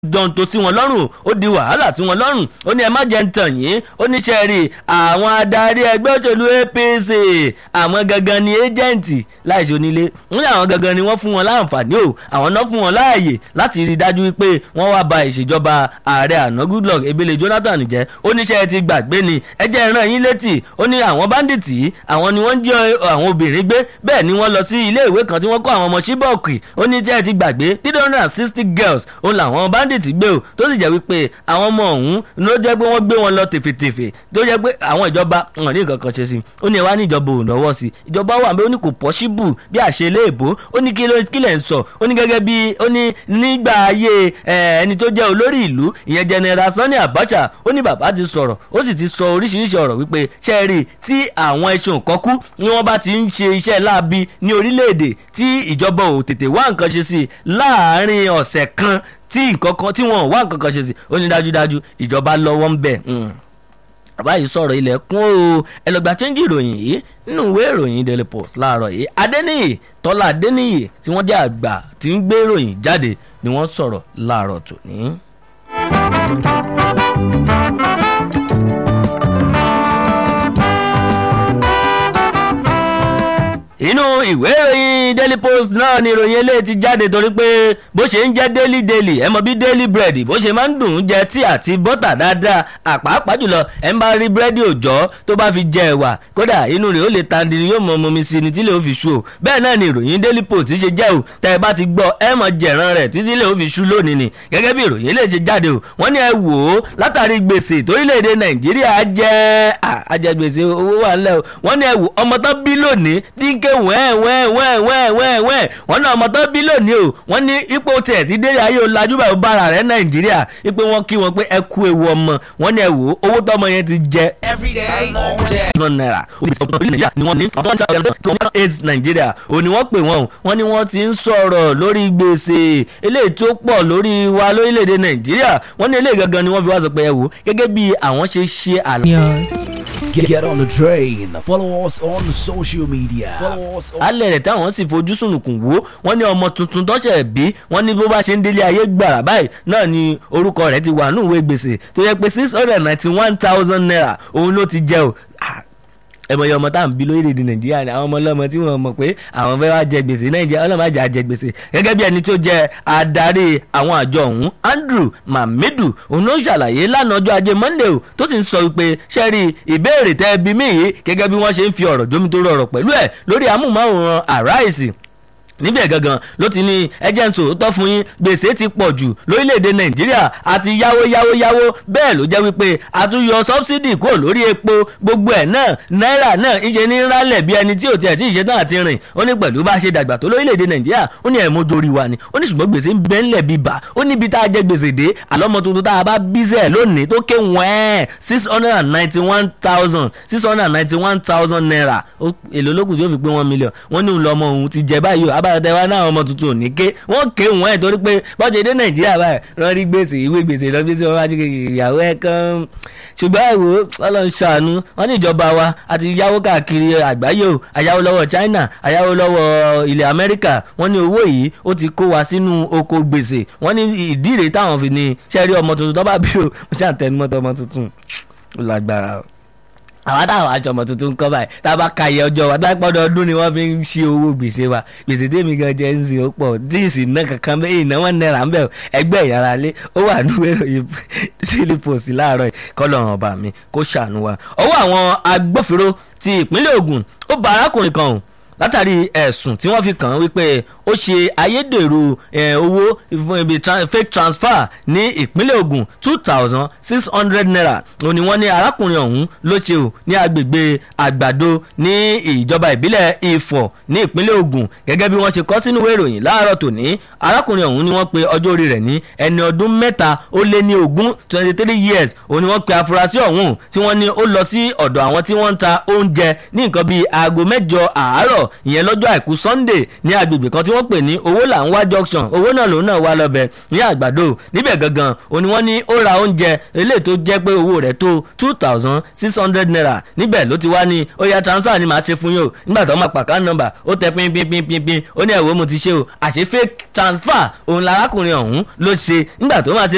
dán tó sí wọn lọ́rùn ó di wàhálà sí wọn lọ́rùn ó ní ẹ má jẹ́ ń tàn yín ó ní sẹ́ẹ̀rì àwọn adarí ẹgbẹ́ òṣèlú APC àwọn gangan ni ẹ́jẹ̀ǹtì láìsí onílé ó ní àwọn gangan ni wọ́n fún wọn láǹfààní o àwọn náà fún wọn láàyè láti rí i dájú wípé wọ́n wá ba ìṣèjọba ààrẹ àná Goodluck Ebele Jonathan jẹ́ ó ní sẹ́ẹ̀ ti gbàgbé ni ẹ jẹ́ ràn yín létí ó ní àwọn báńdíìtì àwọn ni wọ́n ń jẹ́ àwọn obìnrin gbé bẹ́ẹ̀ ni wọ́n lọ sí ilé ìwé kan tí wọ́n kọ́ àwọn ọmọ Chibok ó ní sẹ́ẹ̀ ti gbàgbé three hundred and sixty girls òun làwọn bandits gbé o tó sì jẹ́ wípé àwọn ọmọ ọ̀hún ló jẹ́ pé wọ́n gbé wọn lọ tèfètèfè tó jẹ́ pé àwọn ìjọba wọn ní nǹkan kan ṣe sí i ó ní ẹ wá ní ìjọba ò lọ́wọ́ sí i ìjọba wà bẹ́ẹ̀ ó ní kò pọ́ṣíbù bí àṣẹ iléèbó ó ní kí lẹ̀ ń sọ ó ní gẹ́gẹ́ bí ó ní nígbà ayé ẹni tó jẹ́ olórí ìlú ìyẹn General Sani Abacha ó ní bàbá ti sọ̀rọ̀ ó sì ti sọ oríṣiríṣi ọ̀rọ̀ wípé ṣẹ́ẹ̀rì tí àwọn ẹṣin òkọ́kú ni wọ́n bá ti ń ṣe iṣẹ́ láabi ní orílẹ̀-èdè tí ìjọba ò tètè wá nǹkan ṣe sí i láàárín ọ̀sẹ̀ kan tí nǹkan kan tí wọn ò wá nǹkan kan ṣe sí ó ní dájúdájú ìjọba lọ́wọ́ ń bẹ̀. bàbá yìí sọ̀rọ̀ ilẹ̀kùn o ẹ lọ gba chẹ́ńjì ìròyìn yìí nínú ìwé ìròyìn Daily Post láàárọ̀ yìí Adéníyì Tọ́lá Adéníyì tí wọ́n jẹ́ àgbà tí ń gbé ìròyìn jáde ni wọ́n sọ̀rọ̀ láàárọ̀ tòní. inú ìwé ìròyìn daily post náà ni ìròyìn eléyìí ti jáde torí pé bó ṣe ń jẹ́ daily daily ẹ mọ̀ bí daily bread bó ṣe máa ń dùn ún jẹ tí àti bọ́tà dáadáa àpàápàá jùlọ ẹ ń bá rí búrẹ́dì òòjọ́ tó bá fi jẹ ẹ̀wà kódà inú rẹ̀ ó lè tandi ni yóò mọ ọmọ mi sí ni tí lè ó fi ṣú o bẹ́ẹ̀ náà ni ìròyìn daily post ṣe jẹ́ o tẹ́ ẹ bá ti gbọ́ ẹ mọ̀ jẹ̀ràn rẹ̀ títí lè ó fi ṣú lónìí ni gẹ́gẹ́ bí ìròyìn eléyìí ti jáde o wọ́n ní ẹ wò ó látàrí gbèsè torílẹ̀-èdè nàìjíríà jẹ́ àjẹgbèsè owó wà ńlẹ̀ o wọ́n ní ẹ wò ọmọ tán bí lónìí dínkè wẹ́ẹ̀ wẹ́ẹ̀ wẹ́ẹ̀ wẹ́ẹ̀ wẹ́ẹ̀ wẹ́ẹ̀ wọ́n náà ọmọ tó bí lónìí o wọ́n ní ipò tiẹ̀ ti dé ayé olajú báyìí bára rẹ̀ nàìjíríà ipò wọn kí wọn pé ẹ kú ewu ọmọ wọ́n ní ẹ wò ó owó tọmọ yẹn ti jẹ. everyday all day. thousand naira nàìjíríà ni wọ́n ní one thousand two hundred eight nàìjíríà ò ní wọ́n pè wọ́n o wọ́n ní wọ́n ti ń sọ̀rọ̀ lórí gbèsè eléyìí tó pọ̀ lórí wa lórílẹ̀‐èdè nàìjíríà wọ́n ní eléyìí gangan ni wọ́n fi wá sọ pé ẹ wò gẹ́gẹ́ bí àwọn ṣe ṣe àlọ́. Get, get on the train. Follow us on social media. Follow us on. alẹ́ rẹ̀ táwọn sì fojú sùnùkùn wò wọ́n ní ọmọ tuntun tọ́sẹ̀ bí wọ́n ní bó bá ṣe ń délé ayé gbàrà báyìí náà ni orúkọ rẹ̀ ti wà nínú ìwé gbèsè tó yẹ pé six hundred ninety one thousand naira òun ló ti jẹ o ẹmọye ọmọ tá à ń bí lórílẹ̀‐èdè nàìjíríà ni àwọn ọmọ ọlọ́mọ tí wọ́n mọ̀ pé àwọn fẹ́ wá jẹ gbèsè nàìjíríà ọlọ́mọ àjà jẹ gbèsè gẹ́gẹ́ bí ẹni tó jẹ adarí àwọn àjọ ọ̀hún Andrew Mamedu òun ló ṣàlàyé lánàá ọjọ́ ajé Monday o tó sì ń sọ wípé ṣẹ́rí ìbéèrè tẹ́ bí mí yìí gẹ́gẹ́ bí wọ́n ṣe ń fi ọ̀rọ̀ jómitóró ọ̀rọ̀ pẹ̀lú ẹ̀ lórí amúmáwòrán Arise níbẹ̀ gangan ló ti ní ẹjẹ́ ń sòótọ́ fún yín gbèsè ti pọ̀ jù lórílẹ̀‐èdè nàìjíríà àti yáwó yáwó yáwó bẹ́ẹ̀ ló jẹ́ wípé àtúnyọ sọ́bsidì kúrò lórí epo gbogbo ẹ̀ náà náírà náà ìṣe ní rálẹ̀ bí ẹni tí ò tiẹ̀ tí ìṣe náà ti rìn ó ní pẹ̀lú bá ṣe dàgbà tó lórílẹ̀‐èdè nàìjíríà ó ní ẹ̀mọ́jọ orí wa ni ó ní ṣùgbọ́n gbèsè ń bẹ ńlẹ̀ bí bà ó níbi tá a jẹ gbèsè dé àlọ́mọ tuntun tá a bá bí sẹ́ẹ̀ lónìí tó ké wẹ́ẹ́ six hundred and ninety one thousand six hundred and ninety one thousand naira èlò lókùn tí ó fi pé one million wọ́n ní òun lọ́mọ òun ti jẹ báyìí o abáyọ̀tẹ̀ wa náà ọmọ tuntun ò ní ké wọ́n ké wọ́n ẹ̀ torí pé bọ́jẹ̀ dé nàìjíríà báyìí wọ́n rí gbèsè ìwé gbèsè lọ bí sí wọn bá jí ìyàwó ẹ̀ kan ṣùgbọ́n ẹ̀wò ọlọ́run ṣàánú wọ́n ní ìjọba wa àti yáwó káàkiri àgbáyé o àyáwó lọ́wọ́ China àyáwó lọ́wọ́ ilẹ̀ Amẹ́ríkà wọ́n ní owó yìí ó ti kó wa sínú oko gbèsè wọ́n ní ìdí rèé táwọn fi ní sẹ́rí ọmọ tuntun tó bá bí o mo ṣàtẹnumọ́tò ọmọ tuntun ó lágbára o àwọn táwọn àjọmọ tuntun ń kọ́ báyìí tá a bá ka iye ọjọ́ wa tá a pọ́dọ̀ ọdún ni wọ́n fi ń ṣí owó gbèsè wa gbèsè tèmi gan jẹ́ ń sìn ó pọ̀ díìsì náà kankan bẹ́ẹ̀ ìnáwó náírà ń bẹ̀ ẹgbẹ́ ìyára lé ó wà ní ìròyìn Daily Post láàárọ̀ kọ́lọ́run ọba mi kó ṣàánú wa. ọwọ́ àwọn agbófinró ti ìpínlẹ̀ Ògùn ó bá arákùnrin kan o látàrí ẹ̀sùn tí wọ́n fi kàn án wípé ó ṣe ayédèrú owó fún ibi fake transfer ní ìpínlẹ̀ Ògùn two thousand six hundred naira òun ni wọ́n ní arákùnrin ọ̀hún ló ṣe o ní agbègbè àgbàdo ní ìjọba ìbílẹ̀ Ifọ̀ ní ìpínlẹ̀ Ògùn gẹ́gẹ́ bí wọ́n ṣe kọ sínú ìwé ìròyìn láàárọ̀ tòní arákùnrin ọ̀hún ni wọ́n pe ọjọ́ orí rẹ̀ ní ẹni ọdún mẹ́ta ó lé ní ogún twenty three years òun ni wọ́n pe afurasí ọ̀hún tí wọ́n ní ó lọ sí ọ̀dọ̀ àwọn tí wọ́n ń ta oúnjẹ ní nǹkan bíi aago mẹ́jọ àárọ̀ ìyẹn lọ́jọ́ àìkú Sunday ní agbègbè kan tí wọ́n pè ní owó là ń wá junction owó náà lòun náà wá lọ́bẹ̀ ní àgbàdo níbẹ̀ gangan òní wọ́n ní ó ra oúnjẹ eléyìí tó jẹ́ pé owó rẹ̀ tó two thousand six hundred naira níbẹ̀ ló ti wá ní ó yá transfer ni màá ṣe fún yín o nígbà tó máa pàkà nọ́mbà ó tẹ pín pín pín pín pín ó ní ẹ̀wọ́ mo ti ṣe o àṣé fake transfer òun larákùnrin ọ̀hún ló ṣe nígbà tó máa ṣe